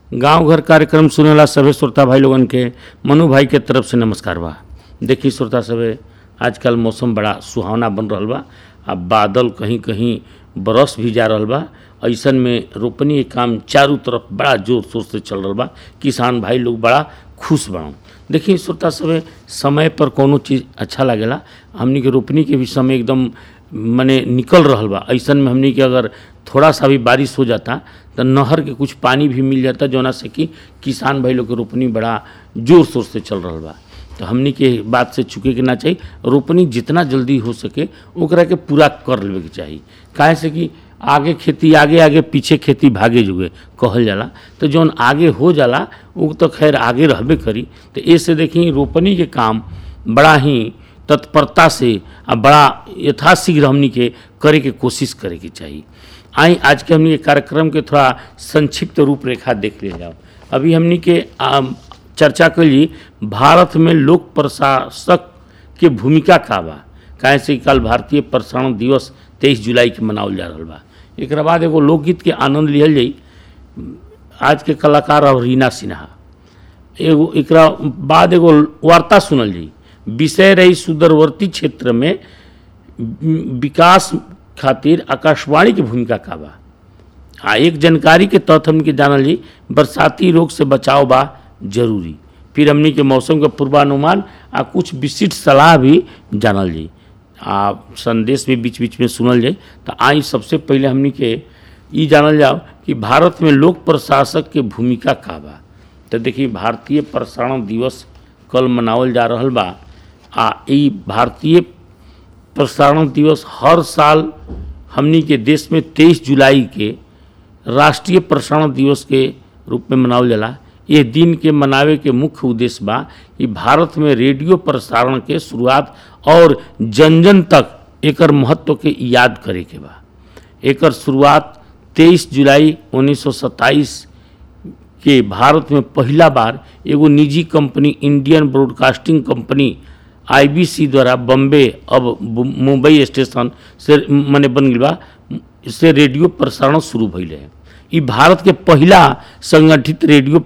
गांव घर कार्यक्रम सुनेला सभे श्रोता भाई लोगन के मनु भाई के तरफ से नमस्कार बा देखी श्रोता सभे आजकल मौसम बड़ा सुहावना बन रहल बा आ बादल कहीं कहीं बरस भी जा रहल बा ऐसन में रोपनी के काम चारों तरफ बड़ा जोर शोर से चल रहल बा किसान भाई लोग बड़ा खुश बा देखिए श्रोता सभे समय पर कोनो चीज़ अच्छा लागेला हमनी के रोपनी के भी समय एकदम मने निकल रहल बा ऐसन में हमनी के अगर थोड़ा सा भी बारिश हो जाता तो नहर के कुछ पानी भी मिल जाता जोना से कि किसान भाई लोग के रोपनी बड़ा जोर शोर से चल रहल बा तो हमनी के बात से चुके के ना चाहिए रोपनी जितना जल्दी हो सके ओकरा के पूरा कर लेवे के चाही काहे से कि आगे खेती आगे आगे पीछे खेती भागे जुगे कहल जाला तो जौन आगे हो जाला वो तो खैर आगे रहबे करी तो ऐसे देखी रोपनी के काम बड़ा ही तत्परता से आ बड़ा यथाशीघ्र हमनी के करे के कोशिश करे के चाहिए आई आज के हमनी के कार्यक्रम के थोड़ा संक्षिप्त रूपरेखा देख ले जाओ अभी हमनी के आम, चर्चा कैली भारत में लोक प्रशासक के भूमिका का बा काहे से कि कल भारतीय प्रसारण दिवस तेईस जुलाई के मनावल जा रहल बा एक बाद एगो लोकगीत के आनंद लिहल जाई आज के कलाकार और रीना सिन्हा एगो एकरा बाद एगो वार्ता सुनल जाई विषय रही सुदूरवर्ती क्षेत्र में विकास खातिर आकाशवाणी की भूमिका का बा आ एक जानकारी के तहत हमनी के जानल जी बरसाती रोग से बचाव बा जरूरी फिर हमनी के मौसम के पूर्वानुमान आ कुछ विशिष्ट सलाह भी जानल जी आ संदेश भी बीच बीच में सुनल जाए तो आई सबसे पहले हमनी के ई जानल जाओ कि भारत में लोक प्रशासक के भूमिका का बा तो देखिए भारतीय प्रसारण दिवस कल मनावल जा रहल बा आ ई भारतीय प्रसारण दिवस हर साल हमनी के देश में तेईस जुलाई के राष्ट्रीय प्रसारण दिवस के रूप में मनावल जाला ये दिन के मनावे के मुख्य उद्देश्य बा कि भारत में रेडियो प्रसारण के शुरुआत और जन जन तक एकर महत्व के याद करे के बा एकर शुरुआत 23 जुलाई 1927 के भारत में पहला बार एगो निजी company Indian broadcasting company IBC द्वारा बम्बे अब मुंबई स्टेशन से मने बन गई बा से रेडियो प्रसारण शुरू भइल है ई भारत के पहला संगठित रेडियो